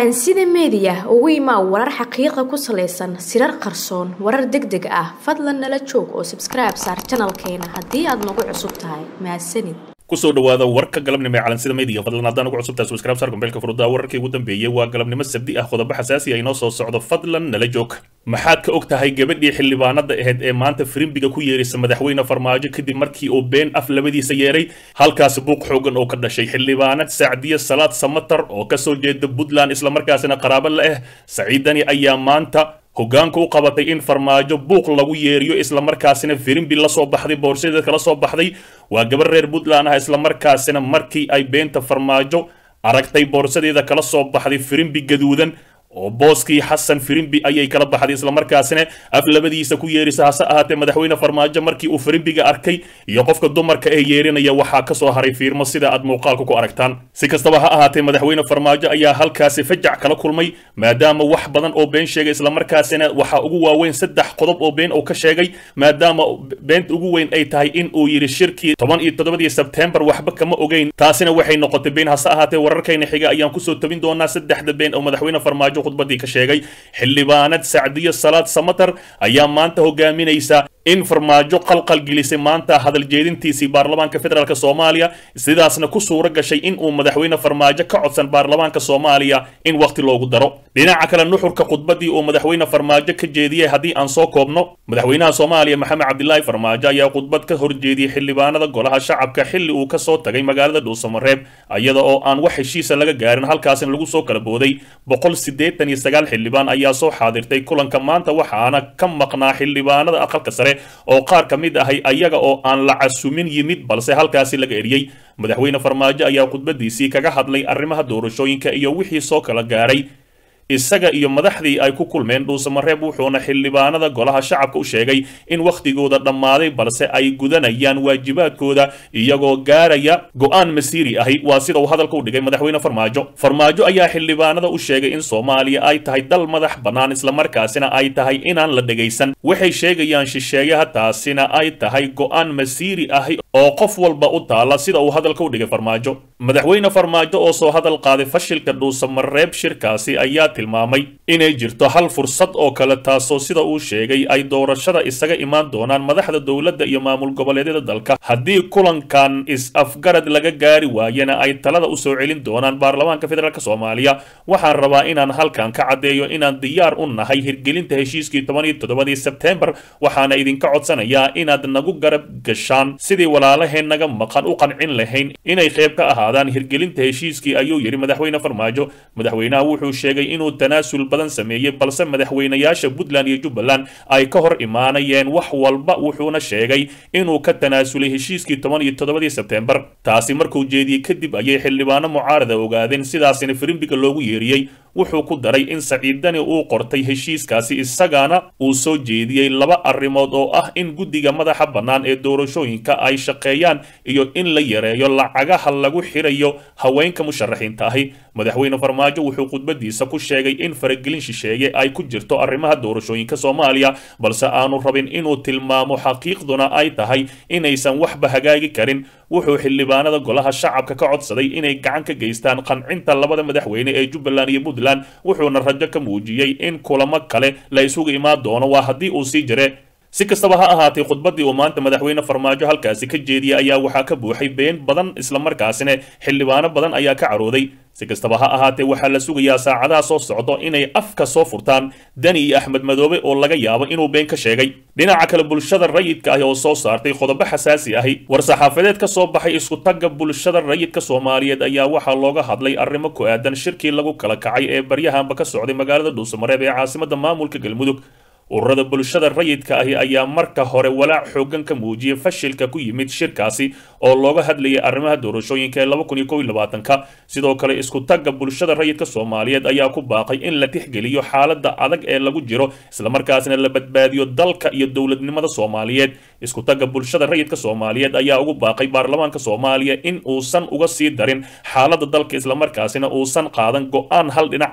calansida meediya ugu imaa warar xaqiiqa ku salaysan sirar qarsoon warar deg deg ah fadlan nala joog oo sabskribe saar janalkeena haddii aad nagu cusub tahay mahadsanid kusoo dhawaada warka galabnimo ee calansida media fadlan haddaan ugu cusubtahay subscribe saar gombeelka furudaa wararkii ugu dambeeyey waa galabnimo sabdi ah qodobo xasaasi ah inoo soo socdo fadlan nala joog maxaad ka og tahay gabadhii xildhibaanada ahayd ee maanta firimbiga ku yeeraysa madaxweyne farmaajo kadib markii uu been af labadiisa yeeray halkaasi buuq xoogan oo ka dhashay xildhibaanad sacdiye salaad samatar oo kasoo jeeda puntland islamarkaasina qaraabo la ah saciidani ayaa maanta hoggaanka u qabatay in farmaajo buuq lagu yeeriyo islamarkaasina firimbi la soo baxday boorsadeed kala soo baxday waa gabar reer puntland ah islamarkaasina markii ay beenta farmaajo aragtay boorsadeeda kala soo baxday firimbi gaduudan oo booskii xasan firimbi ayay kala baxday islamarkaasina af labadiisa ku yeerisa hase ahaatee madaxweyne farmaajo markii uu firimbiga arkay iyo qofka dumarka ee yeerinaya waxaa kasoo haray fiirmo sida aad muuqaalka ku aragtaan si kastaba ha ahaatee madaxweyne farmaajo ayaa halkaasi fajac kala kulmay maadaama wax badan oo been sheegay islamarkaasina waxaa ugu waaweyn saddex qodob oo been uu ka sheegay maadaama beenta ugu weyn ay tahay in uu yidhi shirkii toban iyo toddobadii sebtembar waxba kama ogeyn taasina waxay noqotay been hase ahaatee wararkayna xiga ayaan kusoo tabin doonaa saddexda been oo madaxweyne farmaajo khudbadii ka sheegay xildhibaanad sacdiyo salaad samatar ayaa maanta hogaaminaysa in farmaajo qalqal gelisay maanta hadal jeedintiisii baarlamaanka federaalk soomaaliya sidaasna ku suuro gashay in uu madaxweyne farmaajo ka codsan baarlamaanka soomaaliya in wakhti loogu daro dhinaca kale nuxurka khudbadii uu madaxweyne farmaajo ka jeediyey haddii aan soo koobno madaxweynaha soomaaliya maxamed cabdilaahi farmaajo ayaa khudbad ka horjeediyey xildhibaanada golaha shacabka xilli uu kasoo tagay magaalada dhuusamareeb iyada oo aan wax heshiisa laga gaarin halkaasina lagu soo kala booday boqol siddeetan iyo sagaal xildhibaan ayaa soo xaadirtay kulanka maanta waxaana ka maqnaa xildhibaanada aqalka sare oo qaar ka mid ahay ayaga oo aan la casumin yimid balse halkaasi laga eriyey madaxweyne farmaajo ayaa khudbadiisii kaga hadlay arrimaha doorashooyinka iyo wixii soo kala gaaray isaga iyo madaxdii ay ku kulmeen dhuusamareeb wuxuuna xildhibaanada golaha shacabka u sheegay in wakhtigooda dhammaaday balse ay gudanayaan waajibaadkooda iyagoo gaaraya go-aan masiiri ahi waa sida uu hadalka u dhigay madaxweyne farmaajo farmaajo ayaa xildhibaanada u sheegay in soomaaliya ay tahay dal madax bannaan islamarkaasina ay tahay inaan la dhegaysan waxay sheegayaan shisheeyaha taasina ay tahay go-aan masiiri ahi oo qof walba u taala sida uu hadalka u dhigay farmaajo madaxweyne farmaajo oo soo hadal qaaday fashilka dhuusamareeb shirkaasi ayaa tilmaamay inay jirto hal fursad oo kale taasoo sida uu sheegay ay doorashada isaga imaan doonaan madaxda dowladda iyo maamul goboleedyada dalka haddii kulankan is-afgarad laga gaari waayana ay talada u soo celin doonaan baarlamaanka federaalk soomaaliya waxaan rabaa inaan halkan ka caddeeyo inaan diyaar u nahay hirgelinta heshiiskii toban iyo toddobadii sebtembar waxaana idinka codsanayaa inaad nagu garab gashaan sidii walaalaheen naga maqan u qancin lahayn inay qayb ka ahaadaan hirgelinta heshiiskii ayuu yidhi madaxweyne farmaajo madaxweynaha wuxuu sheegay inuu tanaasul badan sameeyey balse madaxweynayaasha puntland iyo jubbaland ay ka hor imaanayeen wax walba wuxuuna sheegay inuu ka tanaasulay heshiiskii toban iyo toddobadii sebtembar taasi markuu jeediyey kadib ayay xildhibaano mucaarada ogaadeen sidaasina firimbiga loogu yeeriyey wuxuu ku daray in saciidani uu qortay heshiiskaasi isagana uu soo jeediyey laba arrimood oo ah in guddiga madaxa bannaan ee doorashooyinka ay shaqeeyaan iyo in la yareeyo lacagaha lagu xirayo haweenka musharaxiinta ahi madaxweyne farmaajo wuxuu khudbadiisa ku sheegay in faragelin shisheeye ay ku jirto arrimaha doorashooyinka soomaaliya balse aanu rabin inuu tilmaamo xaqiiqduna ay tahay inaysan waxba hagaagi karin wuxuu xildhibaanada golaha shacabka ka codsaday inay gacan ka geystaan qancinta labada madaxweyne ee jubbaland iyo puntland wuxuuna rajo ka muujiyey in kulamo kale la isugu imaan doono waa haddii uu sii jire si kastaba ha ahaatay khudbadii uu maanta madaxweyne farmaajo halkaasi ka jeediyey ayaa waxaa ka buuxay been badan islamarkaasina xildhibaano badan ayaa ka carooday si kastaba ha ahaatee waxaa la sugayaa saacadaha soo socdo inay afka soo furtaan dani iyo axmed madoobe oo laga yaabo inuu been ka sheegay dhinaca kale bulshada rayidka ahi oo soo saartay qodobo xasaasi ahi war-saxaafadeed ka soo baxay isku-tagga bulshada rayidka soomaaliyeed ayaa waxaa looga hadlay arrimo ku aadan shirkii lagu kala kacay ee baryahanba ka socday magaalada dhuusamareeb ee caasimada maamulka galmudug ururada bulshada rayidka ahi ayaa marka hore walaac xoogan ka muujiyay fashilka ku yimid shirkaasi oo looga hadlayay arrimaha doorashooyinka ee laba kun iyo kow iyo labaatanka sidoo kale isku tagga bulshada rayidka soomaaliyeed ayaa ku baaqay in la tixgeliyo xaaladda adag ee lagu jiro islamarkaasna la badbaadiyo dalka iyo dowladnimada soomaaliyeed isku tagga bulshada rayidka soomaaliyeed ayaa ugu baaqay baarlamaanka soomaaliya in uusan uga sii darin xaaladda dalka islamarkaasina uusan qaadan go-aan hal dhinac ahi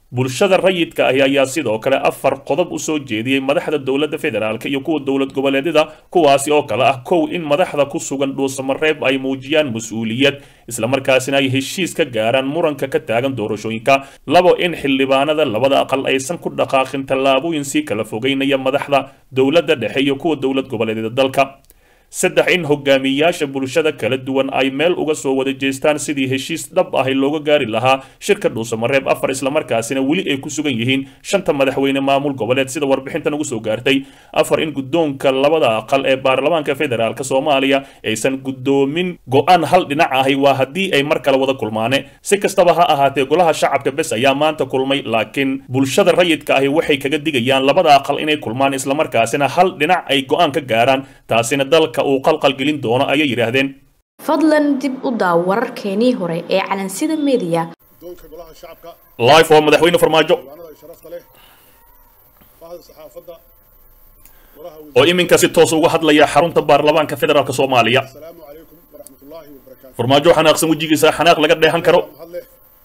bulshada rayidka ahi ayaa sidoo kale afar qodob u soo jeediyey madaxda dowladda federaalk iyo kuwa dowlad goboleedyada kuwaasi oo kale ah kow in madaxda ku sugan dhuusamareeb ay muujiyaan mas-uuliyad islamarkaasina ay heshiis ka gaaraan muranka ka taagan doorashooyinka labo in xildhibaanada labada aqal aysan ku dhaqaaqin tallaabooyin sii kala fogeynaya madaxda dowladda dhexe iyo kuwa dowlad goboleedyada dalka saddex in hogaamiyayaasha bulshada kala duwan ay meel uga soo wada jeestaan sidii heshiis dhab ahi looga gaari lahaa shirka dhuusamareeb afar islamarkaasina weli ay ku sugan yihiin shanta madaxweyne maamul goboleed sida warbixintan ugu soo gaartay afar in guddoonka labada aqal ee baarlamaanka federaalk soomaaliya aysan guddoomin go-aan hal dhinac ahi waa haddii ay mar kale wada kulmaane si kastaba ha ahaatee golaha shacabka bes ayaa maanta kulmay laakiin bulshada rayidka ahi waxay kaga digayaan labada aqal inay kulmaan islamarkaasina hal dhinac ay go-aan ka gaaraan taasina dalka uu qalqalgelin doono ayay yidhaahdeen fadlan dib u daaw wararkeenii hore ee calansida media guddoonka golaha shacabka life oo madaxweyne farmaajo diiwaanada sharafta leh bahda saxaafadda golaha oo iminka si toos uga hadlaya xarunta baarlamaanka federaalk soomaaliya asalaamu calaykum waraxmatullaahi wabarakaatu farmaajo xanaaqsan wejigiisa xanaaq laga dheehan karo mahadleh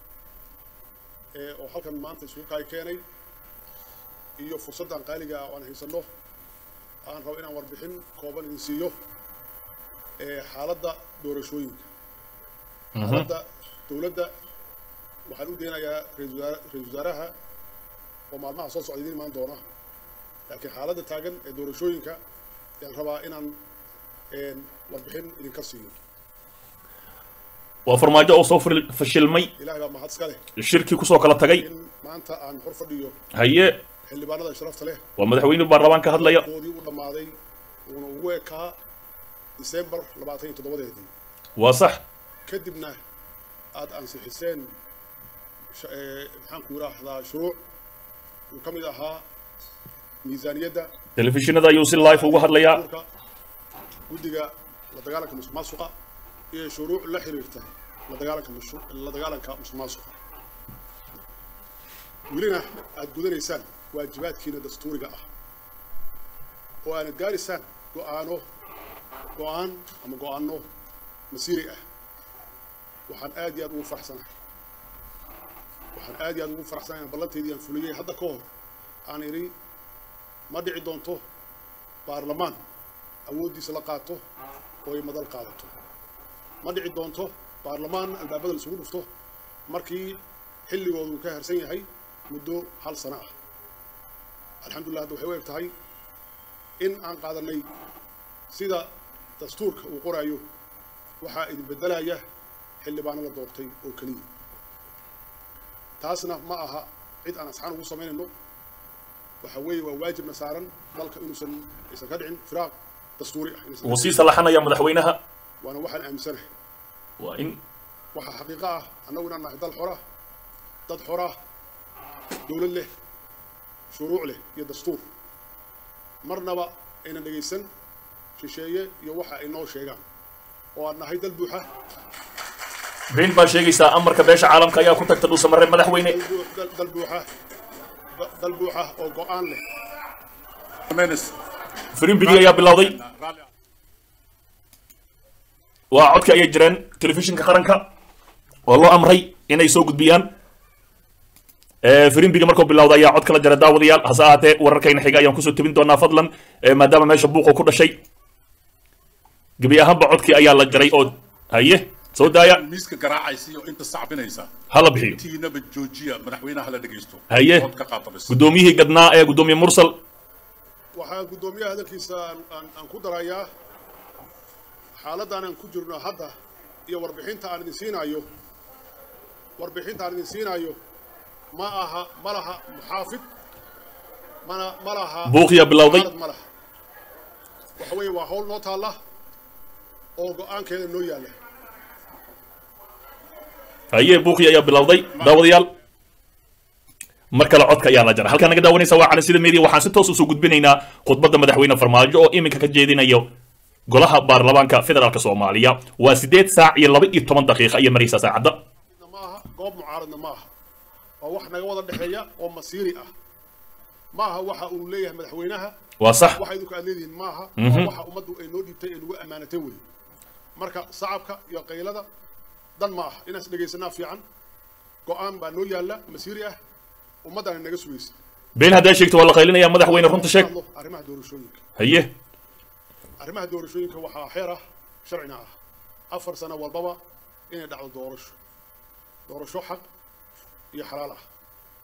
ee oo halkan maanta isugu kaay keenay iyo fursaddan qaaliga ah oo aan haysanno aan rabo inaan warbixin kooban idin siiyo ee xaaladda doorashooyinka xaaladda dowladda waxaan u deenayaa ra-iisul wasaare- ra-iisul wasaaraha oo maalmaha soo socda idiin imaan doona laakiin xaaladda taagan ee doorashooyinka ayaan rabaa inaan een, warbixin idinka siiyo waa farmaajo oo soo fil- fashilmay ilaahay baa mahad iska leh shirkii kusoo kala tagay in maanta aan hor fadhiyo haye xildhibaanada sharafta leh waa madaxweyne baarlamaan ka hadlaya doodii u dhammaaday uuna ugu ekaa disembar labaatan iyo toddobadeedii waa sax kadibna aad ansixiseen sh- ee, maxaan ku yidhaahdaa shuruuc uu ka mid ahaa miisaaniyadda telefishinada ayuu si live uga hadlayaa urka guddiga la dagaalanka musuq maasuqa iyo shuruuc la xiriirta la dagaalanka musu- la dagaalanka musuq maasuqa welina aad gudanaysaan waajibaadkiina dastuuriga ah oo aanad gaaraysaan go'aano go'aan ama go'aano masiiri ah waxaan aad iyo aad ugu faraxsanahay waxaan aad iyo aad ugu faraxsanahay in ballanteydii aan fuliyey hadda ka hor aan idhi ma dhici doonto baarlamaan awooddiisa la qaato oo ay madal qaadato ma dhici doonto baarlamaan albaabada laisugu dhufto markii xilligoodu ka harsan yahay muddo hal sano ah alxamdulillah hadda waxay u eg tahay in aan qaadanay sida dastuurka uu qoraayo waxaa idin beddelaya xildhibaano la doortay oo keliya taasna ma aha cid aan asxaan ugu samaynayno waxa weeye waa waajibna saaran dalka inuusan aysan ka dhicin firaaq dastuuri ah inaysan ka wuu sii dhicin. salaxanaya madaxweynaha waana waxaan aaminsanahay waa in waxaa xaqiiqo ah annagu inaan nahay dal xora dad xora dowlad leh shuruuc leh iyo dastuur marnaba aynan dhegaysan shisheeye iyo waxa ay noo sheegaan oo aan nahay dal buuxa been baa sheegaysaa amarka beesha caalamka ayaa ku tagta dhuusamareeb madaxweyne dal buu- dal- dal buuxa da- dal buuxa oo go'aan leh firimbigi ayaa bilowday waa codka ayay jireen telefishinka qaranka oo loo amray inay soo gudbiyaan firimbigi markuu bilowda ayaa cod kala jara daawadayaal hase ahaatee wararkayna xiga ayaan kusoo tebin doonaa fadlan eh, maadaama meesha buuqu ku dhashay gebi ahaanba codkii ayaa la jaray oo haye soo daaya miiska garaacaysa iyo inta sacbinaysa hala bixiyo tiinaba joojiya madaxweynaha la dhegaysto Haye. Cod ka qaata bis guddoomiyihii gadnaa ee guddoomiye mursal waxaan guddoomiyaha hadalkiisa aan- aan aan ku darayaa xaaladdan aan ku jirno hadda iyo warbixinta aan idin siinaayo warbixinta aan idin siinaayo ma aha ma laha muxaafid mana ma laha buuqiyaa bilowday mucaarad ma laha waxa weeye waa hawl noo taalla oo go'aankeeda noo yaalla haye buuqii ayaa bilowday daawadayaal mar kale codka ayaa la jara halkaa naga daawanaysa waa cali sida media waxaan si toos usoo gudbinaynaa khudbadda madaxweyne farmaajo oo iminka ka jeedinayo golaha baarlamaanka federaalk soomaaliya waa sideed saac iyo laba iyo toban daqiiqa iyo maraysaa saacadda ma aha goob mucaaradna ma aha waa wax naga wada dhexeeya oo masiiri ah ma aha waxa uu leeyahay madaxweynaha waa sax waxa idinku aad leedihiin ma aha Mhm. waa waxa ummaddu ay noo dhiibtay ee nagu ammaanatay wey marka sacabka iyo qaylada dan ma aha inaan is dhegaysanaa fiican go'aan baa noo yaalla masiiri ah ummaddana naga sugaysa been haddaa sheegto waa la qaylinayaa madaxweyne runta sheeg hadlo arrimaha doorashooyinka haye arrimaha doorashooyinka waxaa xeer ah sharcina ah afar sano walbaba inay dhacdo doorasho doorasho xaq iyo xalaal ah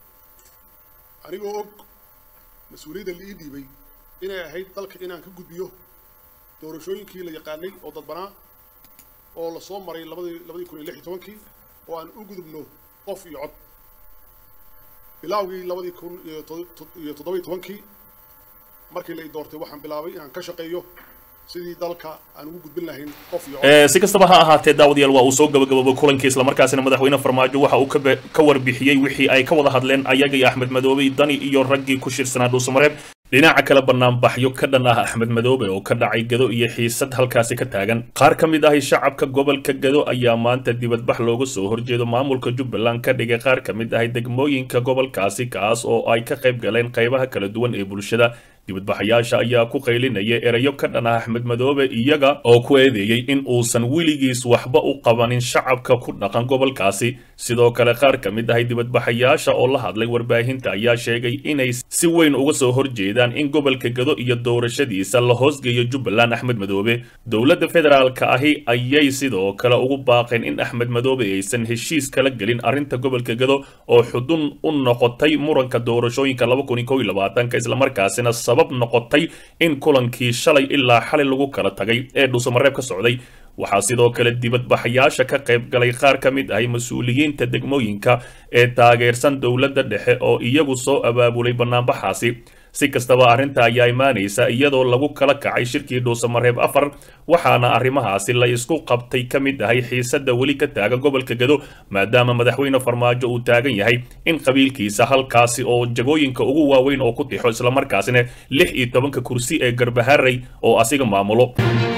anigoo og mas-uuliyadda la ii dhiibay inay ahayd dalka inaan ka gudbiyo doorashooyinkii la yaqaanay oo dadbanaa oo la soo maray labadii labadii kun iyo lix iyo tobankii oo aan u gudubno qof iyo cod bilaawgii labadii kun iyo to- iyo toddoba iyo tobankii markii la i doortay waxaan bilaabay inaan ka shaqeeyo sidii dalka aan ugu gudbin lahayn qof iyo cod Ee, si kastaba ha ahaatee daawadayaal waa uu soo gabagaboobay kulankii islamarkaasina madaxweyne farmaajo waxa uu ka be- ka warbixiyey wixii ay ka wada hadleen ayaga iyo axmed madoobe dani iyo raggii ku shirsanaa dhuusamareeb dhinaca kale banaanbaxyo ka dhan ah axmed madoobe oo ka dhacay gado iyo xiisad halkaasi ka taagan qaar ka mid ahi shacabka gobolka gado ayaa maanta dibadbax looga soo horjeedo maamulka jubbaland ka dhigay qaar ka mid ahi degmooyinka gobolkaasi kaas oo ay ka qayb galeen qaybaha kala duwan ee bulshada dibadbaxayaasha ayaa ku qaylinaya erayo ka dhan ah axmed madoobe iyaga oo ku eedeeyey in uusan weligiis waxba u qabanin shacabka ku dhaqan gobolkaasi sidoo kale qaar ka mid ahay dibadbaxayaasha oo la hadlay warbaahinta ayaa sheegay inay si weyn uga soo horjeedaan in gobolka gado iyo doorashadiisa la hoosgeeyo jubbaland axmed madoobe dowladda federaalka ahi ayay sidoo kale ugu baaqeen in axmed madoobe aysan heshiis kala gelin arrinta gobolka gado oo xudun u noqotay muranka doorashooyinka islamarkaasina sabab noqotay in kulankii shalay ilaa xalay lagu kala tagay ee dhuusamareeb ka socday waxaa sidoo kale dibadbaxayaasha ka qayb galay qaar ka mid ahay mas-uuliyiinta degmooyinka ee taageersan dowladda dhexe oo iyagu soo abaabulay banaanbaxaasi si kastaba arrinta ayaa imaanaysa iyadoo lagu kala kacay shirkii dhuusamareeb afar waxaana arrimahaasi la isku qabtay ka mid ahay xiisadda weli ka taagan gobolka gado maadaama madaxweyne farmaajo uu taagan yahay in qabiilkiisa halkaasi oo jagooyinka ugu waaweyn oo ku tixo islamarkaasina lix iyo tobanka kursi ee garbaharey oo asiga maamulo